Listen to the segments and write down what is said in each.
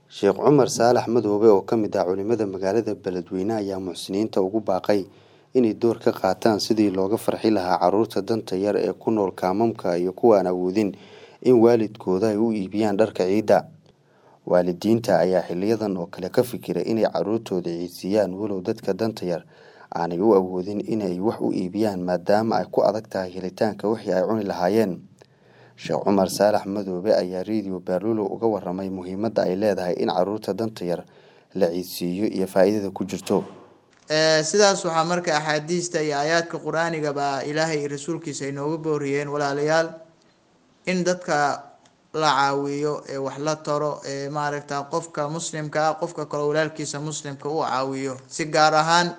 Sheekh Cumar Saalax Madoobe oo ka mid ah culimada magaalada Beledweyne ayaa muxsiniinta ugu baaqay inay door ka qaataan sidii looga farxi lahaa carruurta danta yar ee ku nool kaamamka iyo kuwa aan awoodin in waalidkooda ay u iibiyaan dharka ciida. Waalidiinta ayaa xiliyadan oo kale ka fikira inay carruurtooda ciidsiiyaan walow dadka danta yar aanay u awoodin inay wax u iibiyaan maadaama ay ku adag tahay helitaanka wixii ay cuni lahaayeen. Sheekh Cumar Saalax Madoobe ayaa Radio Baalulo uga warramay muhiimadda ay leedahay in carruurta danta yar la ciidsiiyo iyo faa'iidada ku jirto. sidaas waxaa marka axaadiista iyo aayaadka qur-aaniga baa ilaahay iyo rasuulkiisa ay nooga booriyeen walaalayaal in dadka la caawiyo ee wax la taro ee maaragta qofka muslimka ah qofka kale walaalkiisa muslimka u caawiyo si gaar ahaan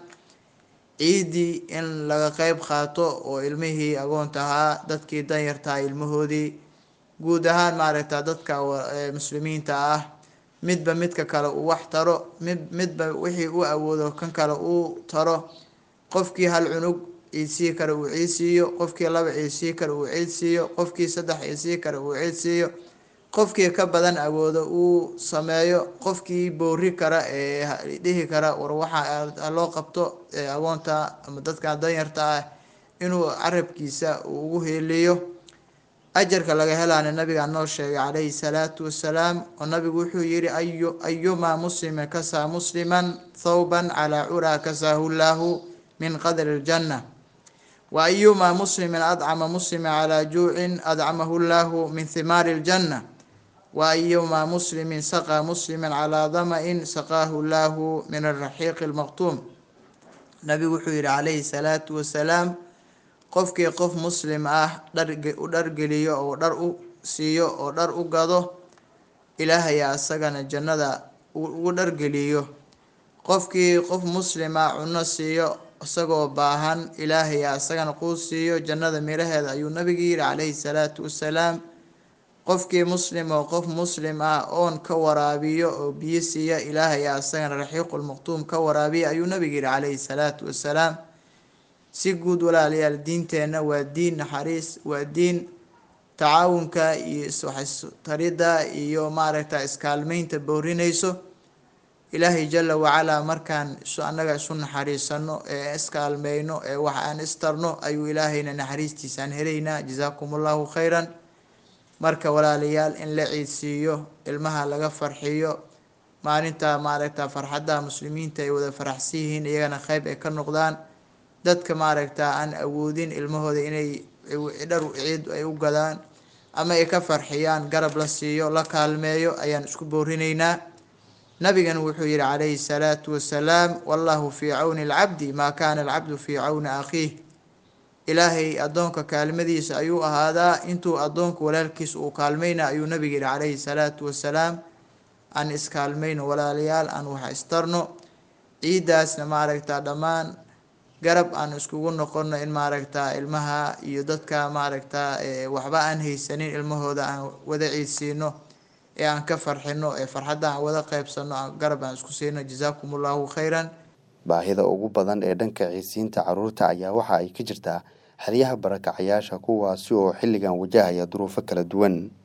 ciidii in laga qeyb qaato oo ilmihii agoonta ahaa dadkii danyartaha ilmahoodii guud ahaan maaragta dadka muslimiinta ah midba midka kale uu wax taro mid midba wixii u awoodo kan kale uu taro qofkii hal cunug ciidsii kale uu ciidsiiyo qofkii laba ciidsii kale uu ciidsiiyo qofkii saddex ciidsii kale uu ciidsiiyo qofkii ka badan awoodo uu sameeyo qofkii boori kara ee dhihi kara war waxa loo qabto agoonta ama dadka danyarta ah inuu carabkiisa uu ugu heeliyo ajarka laga helaana nabigaa noo sheegay calayhi salaatu wasalaam oo nabigu wuxuu yihi ayu ayumaa muslimin kasaa musliman thawban calaa curaa kasaahu llaahu min qadri ljanna wa ayumaa muslimin adcama musliman calaa juucin adcamahu llaahu min thimaari ljanna wa ayumaa muslimin saqaa musliman calaa dama-in saqaahu llaahu min araxiiqi lmaqtuum nabigu wuxuu yihi calayhi salaatu wasalaam qofkii qof muslim ah dhar u dhargeliyo oo dhar u siiyo oo dhar u gado ilaahaya isagana jannada ugu dhargeliyo qofkii qof muslim ah cuno siiyo isagoo baahan ilaahaya isagana quu siiyo jannada miraheeda ayuu nabigu yihi calayhi salaatu wasalaam qofkii muslim oo qof muslim ah oon ka waraabiyo oo biyo siiya ilaahaya isagana raxiiqulmaqtuum ka waraabiya ayuu nabigu yihi calayhi salaatu wasalaam si guud walaalayaal diinteenna waa diin naxariis waa diin tacaawunka iyo iswaxtaridda iyo maaragta iskaalmeynta boorinayso ilaahay jala wacalaa markaan isu annaga isu naxariisano ee iskaalmeyno ee wax aan istarno ayuu ilaahayna naxariistiisaan helaynaa jazaakum allahu khayran marka walaalayaal in la ciidsiiyo ilmaha laga farxiyo maalinta maaragta farxadda muslimiinta ay wada faraxsan yihiin iyagana qeyb ay ka noqdaan dadka maaragta aan awoodin ilmahooda inay dhar ciid ay u gadaan ama ay ka farxiyaan garab la siiyo la kaalmeeyo ayaan isku boorinaynaa nabigana wuxuu yihi calayhi salaatu wasalaam wallahu fii cawni alcabdi maa kaana alcabdu fii cawni akhiih ilaahay addoonka kaalmadiisa ayuu ahaadaa intuu addoonka walaalkiisa uu kaalmeyna ayuu nabiga yihi calayhi salaatu wasalaam aan iskaalmeyno walaalayaal aan wax istarno ciiddaasna maaragta dhammaan garab aan iskugu noqono in maaragta ilmaha iyo dadka maaragta waxba aan haysanin ilmahooda aan wada ciidsiino ee aan ka farxino ee farxadda aan wada qeybsano garab aan isku siino jazaakum allahu khayran baahida ugu badan ee dhanka ciidsiinta carruurta ayaa waxa ay ka jirtaa xeryaha barakacayaasha kuwaasi oo xilligan wajahaya duruufo kala duwan